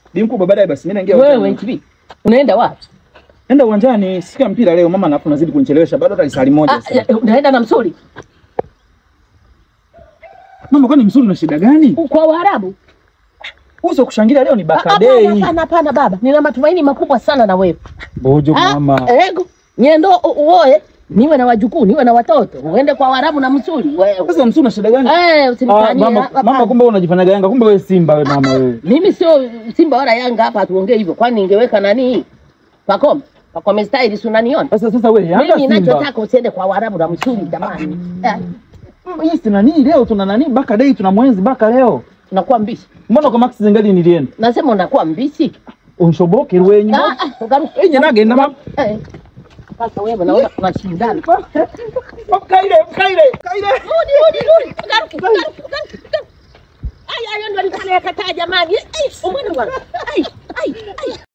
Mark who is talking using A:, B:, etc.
A: Bi mkubwa baadaye basi mimi naingia
B: Wewe
A: uwanjani.
B: hivi unaenda wapi?
A: Nenda uwanjani, sikia mpira leo mama alafu nazidi kunichelewesha bado hata lisali moja
B: Ah,
A: sasa.
B: eh, unaenda na msuli
A: Mama kwani msuri na shida gani?
B: kwa Waarabu?
A: Uso kushangilia leo ni
B: Ah,
A: Baka
B: Hapana,
A: Day.
B: hapana, hapana baba, nina matumaini makubwa sana na wewe.
A: Bojo
B: Ah,
A: mama.
B: Ego nyendo u- uoe, niwe na wajukuu, niwe na watoto, uende kwa Waarabu na msuli wewe.
A: Sasa msuri na shida gani?
B: Eh,
A: Ah,
B: usinifanyie
A: mama,
B: hapana.
A: mama kumbe wewe unajifanya Yanga, kumbe wewe Simba wewe mama wewe.
B: Mimi sio Simba wala Yanga hapa, tuongee hivyo. Kwani ningeweka nani Pakome Pakome style, si unaniona
A: Sasa sasa wewe Yanga
B: mimi?
A: Simba.
B: Ninachotaka usiende kwa Waarabu na msuli jamani. Eh,
A: Mm, Hii si nani leo tuna nani Baka Day tuna mwenzi Baka leo.
B: unakuwa mbishi,
A: Mbona kwa Max Zengali nilienda?
B: nasema unakuwa mbishi.
A: Unshoboke rwenyu.
B: Ah, ah, ugaruke.
A: Eh nyana genda mama.
B: Eh, Sasa wewe naona tunashindana.
A: Kaile, kaile, kaile.
B: Rudi, rudi, rudi. Ugaruke, ugaruke, ugaruke, ugaruke. Ai, ai, ndo alikuwa anayakataa jamani. Ai, umwene bwana. Ai.